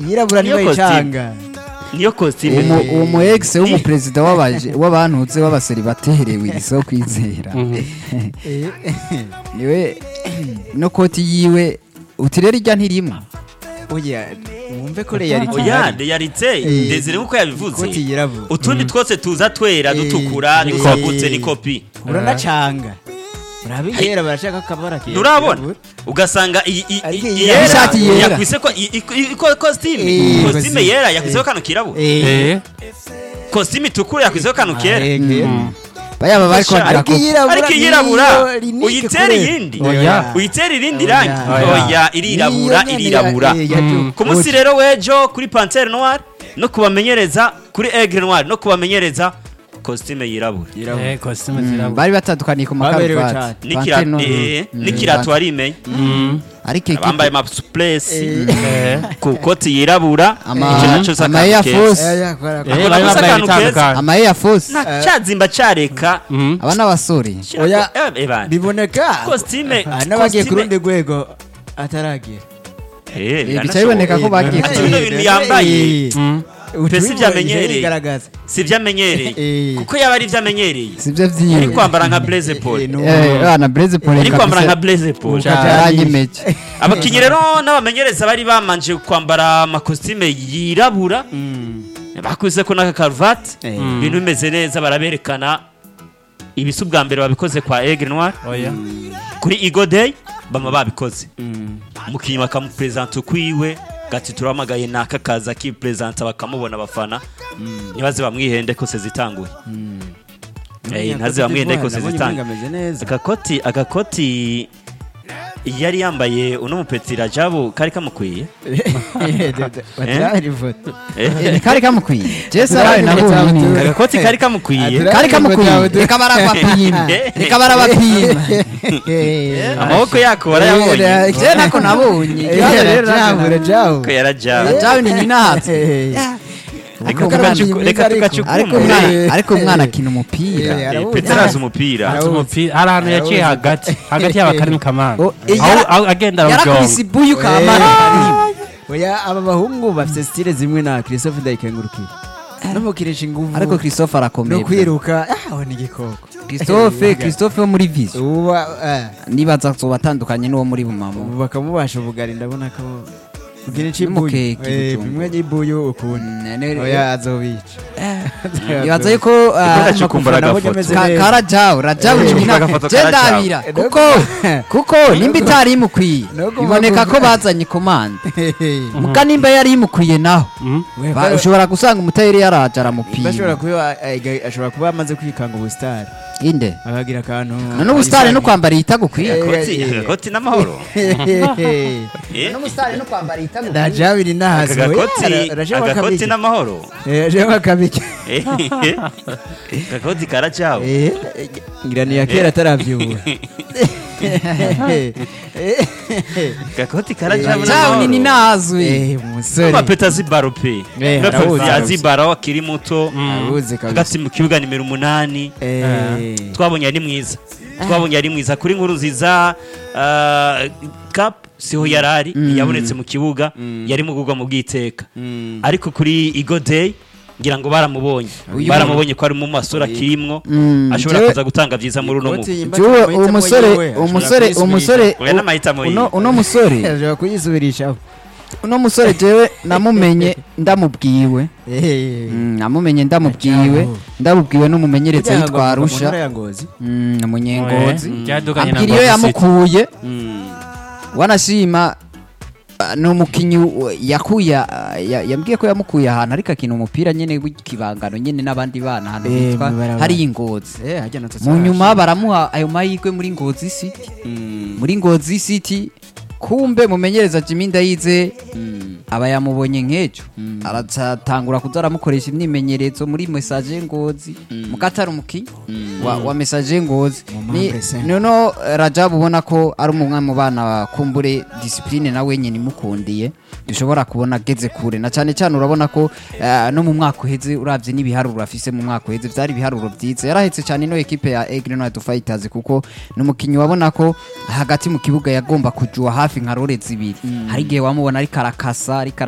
yirabura Niyo niyo costume. icanga niyo costume uwo uwo mu ex w'umuperezida w'abaje- w'abantutse w'abaseribateri wiso kwizera niwe no koti yiwe uti rero ijya ntirima oya wumve ko reality oya ihari. yaritse Eh. ndezere nkuko yabivuze Ikoti yirabura utundi twose tuza twera Eh. dutukura Ni nitwagutse kopi. ni kopi uranacanga urabihera barashaka akabara kera nturabona ugasanga iyi- iyi- Ariko iyi iyi yera ishati yera. yakwise ko i- i- i- ko- costume Eh, costume costume. yera yakwiseho kano kirabura eh costume itukura yakwiseho kano kera bayaba bari Sha, kongera ariko ko iyirabura ariko iyirabura niyo rinike uyitere kure. iyindi Oya. uyitere irindi Oya. rangi oya irirabura Niyo nyene irirabura ya- eh, ya- Mm. ku munsi rero w'ejo kuri pantere noir no kubamenyereza kuri aigle noir no kubamenyereza costume yirabura Yirabura. Eh, costume Mm, zirabura. bari batandukaniye ku Baberewe makaruvati N'ikira- Pantene no- eh, Mm, n'ikirato warimenya Mm. ariko abambaye ekipe amasuplesi Eh. ku koti yirabura Ama- icyo nacyo ama Air Force. Eh, yakora- Eh, Ako bari nakoze bambaye akantu keza. ibitandukanye. ama Air Force cyazimba cyareka Mhm. aba n'abasore Oya. Eh, eh, bana. biboneka Costume- Ah, n'abagiye ku costume- rundi rwego ataragira Eh, Eh, bica biranashoboka. biboneka ko bagiye Eh, ku- bino bintu yambaye Mm. Mbese byamenyereye. bigaragaza si ibyo amenyereye Eh. kuko yaba ari ibyo amenyereye sibyo ari vyiwe kwambara nka blaze paul Eh, no. Eh, bana Blaise Paul ari kwambara nka kabisa blaze paul yaranyemeje abakinnyi rero n'abamenyereza bari bamanje kwambara amakositime yirabura Mm. bakubise ko n'aka karuvati Eh. ibintu bimeze neza baraberekana ibisa ubwa mbere babikoze kwa aigle noir Oya. kuri igo day bama babikoze Mm. umukinnyi bakamuperezanta ukwiwe gati turamagaye naka kaza akiperezanta bakamubona abafana ntibaze bamwihende ko sezitanguye Eh, ntaze bamwihende ko Nabonye sezitanguye ameze neza agakoti agakoti yari yambaye uno mupeti rajabu kari kamukwiye batiraho ifoto Eh, kari kamukwiye jese nawe nabonye ni agakoti kari kamukwiye kari kamukwiye reka barabapima Eh. reka barabapima amaboko yako barayabonye je nako nabonye ko yarajabu jawe ni ninahatse reka Ariko tugacu- umwana- reka ariko- ariko tugacukumure umwana ariko umwana akina umupira Eh, Eh, peti arazi umupira Azi umupira hari ahantu yaciye hagati hagati y'abakari kamana Oh, eh, aho yara- aho agenda yarakubise arabyonga ibuyu kamara oya aba bahungu bafite stile zimwe na christophe ndayikengurukiye no mukinisha inguvu ariko christophe no arakomeye kwiruka ah aho ni igikoko christophe christophe wo muri vision ubu eh, nibaza zoba atandukanye n'uwo muri bumamo ubu bakamubasha ubugari ndabona ko ukinisha N'umukeke ibuyu Eh, gutungwa. bimwe n'ibuyu ukuntu Mm, ne- oya azobica nibaza yuko ah, Ndacukumbura Nabonye agafoto. ameze ka- neza. karajawu rajawu Eh, nyina agafoto je karajawu. ndabira Eh, kuko nuko- kuko nimba itari imukwiye Nuko biboneka ko bavuga- bazanye komande muga nimba yari imukwiye naho Mhm. ba- ushobora gusanga umutayeri yaraje aramupima ashobora kuba eh, ashobora kuba amaze kwikanga ubusitari inde akagira akantu none ubusitani no kwambara yitagukwiye agakoti agakoti n'amahoro Eh, n'ubusitani no kwambara yitagukwiye najabiri nahazi aka gakoti agakoti n'amahoro reba akabiki Eh, agakoti karajabu ngira ni iya kera atarabyubura agakoti karajabu jawu nini n'amahoro nazwi umusore amapeta azibaro pe Eh, Amapeta arawuzi, azibaro akiri muto abuze kabisa hagati mu kibuga nimero umunani Eh, twabonye ari mwiza twabonye ari mwiza kuri nkuru ziza cap siho yari ari yabonetse mu kibuga yari mu kugwa mu bwiteka mm, ariko kuri igo day ngira ngo baramubonye Uyu- baramubonye ko ari mu masura akirimwo Mm, ashobora jewe- kuza gutanga byiza muri uno Ikoti mugwi yimba Jewe amahitamo uwo musore yiwe, uwo ashobora musore uwo kuyisubirisha. musore oya n'amahitamo uno yiwe uno musore ashobora kuyisubirishaho uno musore jewe namumenye ndamubwiwe Eh, Mm, namumenye ndamubwiwe Ajabu. ndamubwiwe n'umumenyereza kugira ngo yitwa avuga mu Arusha ntara ya Ngozi. Mm, umunyengozi Eh, byadukanye na ambwira iyo Ngozi City. yamukuye Mm, wanashima ah, ni umukinnyi w- yakuye ah, ya- yambwiye ko yamukuye ahantu ariko akina umupira nyine w'ikibangano nyine n'abandi bana ahantu Eh, hitwa mw'ibarabara. hari ingozi eh, hajya na mu nyuma baramuha ayo mahirwe muri ngozi city Mm, muri ngozi city kumbe mumenyereza Jimmy Ndayize mm, aba yamubonye nk'ejo Mm. aratangura kuza aramukoresha imyimenyerezo muri message ngozi mukatari umukinnyi wa, wa message ngozi Mu Ni- mpamvu se. nono Rajab ubona ko ari umwe mu bana kumbure discipline nawe nyine imukundiye dushobora kubona ageze kure na cyane cyane urabona ko eh, no mu mwaka uheze uravye n'ibiharuro afise mu mwaka uheze vyari ibiharuro vyiza yarahetse cyane ino ekipe ya Aigle Noir Fighters kuko ni umukinnyi wabona ko hagati mu kibuga yagomba kujua hafi nka rore zibiri hari igihe wamubona ariko arakasa ariko